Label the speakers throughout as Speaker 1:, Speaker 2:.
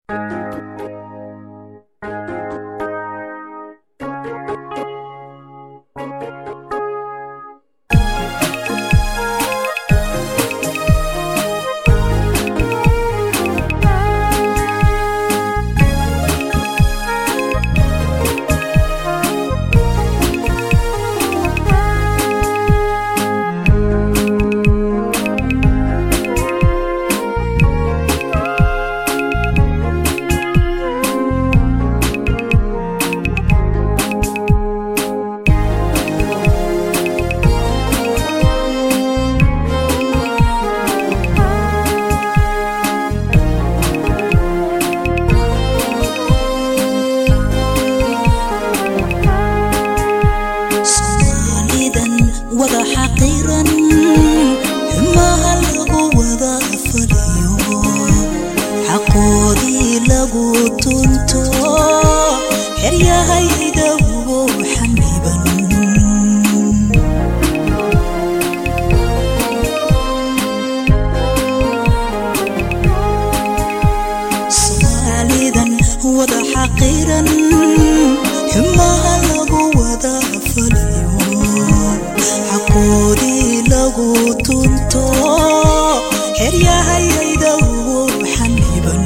Speaker 1: soomaalidan wada xaqiiran xumaha lagu wada faliyo xaqoodii lagu tunto xeryahayda ugu xaniban soomaalidan wada xaqiiran xumaha lagu wada faliyo xaqoodii lagu tunto xeryahayayda ugu xaniban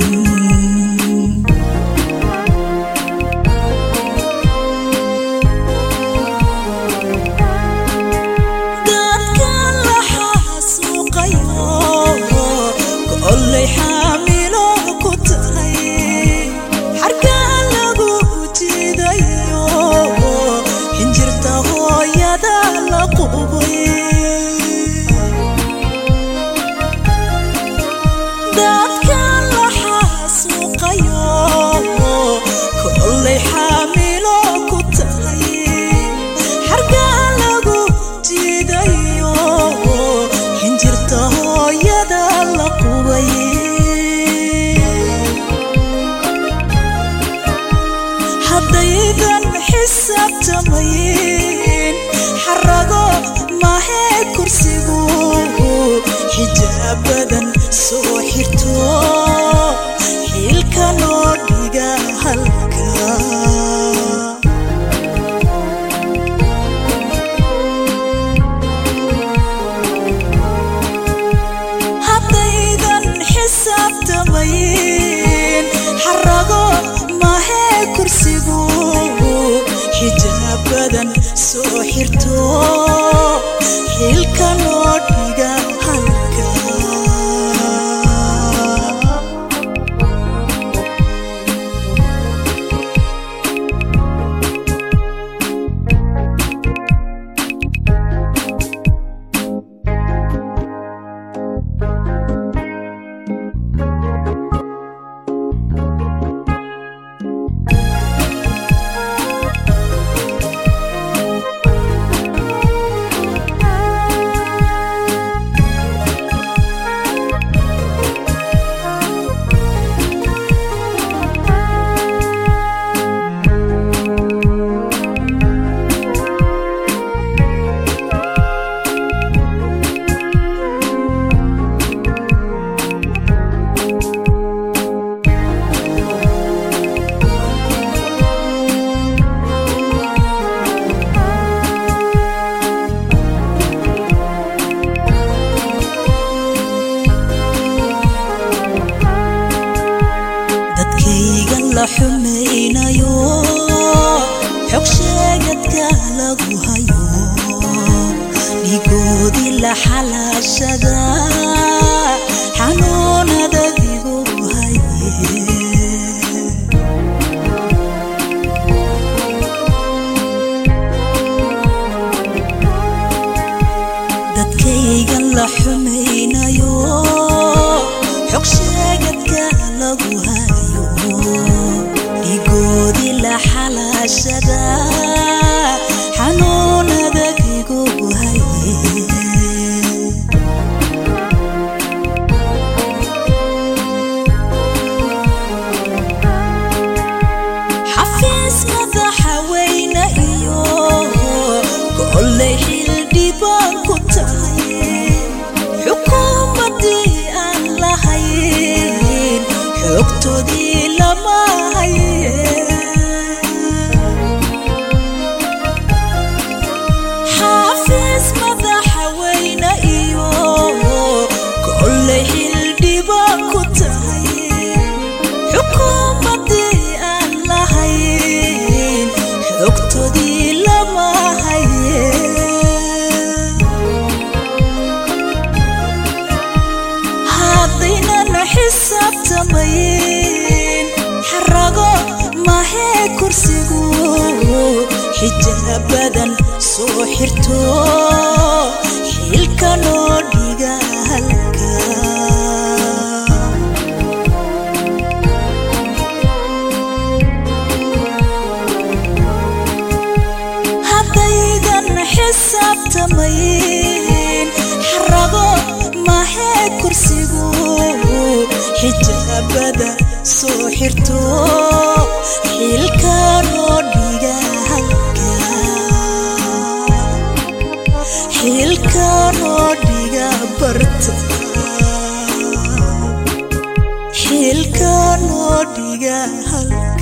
Speaker 1: dadka la xasuuqayo kollay xaamilo ku tahay xarkaa lagu jidayo xinjirta hooyada la qubay dadka la xasuuqayo kollay xaamilo ku tahay xargaa lagu jidayo xinjirta hooyada la qubay haddaydan xisaabtamayn xarago mahee kursigu xijaabadan soo xirto xiilka loo dhiga halka haddaydan xisaabtamayn xarago mahee kursigu xijaabadan soo xirto xiilka loo dhiga halka dadkaygan la xumaynayo xog sheegadka lagu hayo dhigoodii la xalaashada xanuunada igu haye dadkaygan la xumaynayo xog sheegadka lagu hayo dhigoodii la xalaashada xanuunada igu haye xafiis madaxa weyne iyo kollay xildhibaan ku tahay xisaabtamayn xarago mahee kursigu xijaabadan soo xirto xilka noo dhiga halka haddaydan xisaabtamayn xarago mahee kursigu xijaabada soo xirto xilka noo dhiga halka xilka noo dhiga barta xilka noo dhiga halka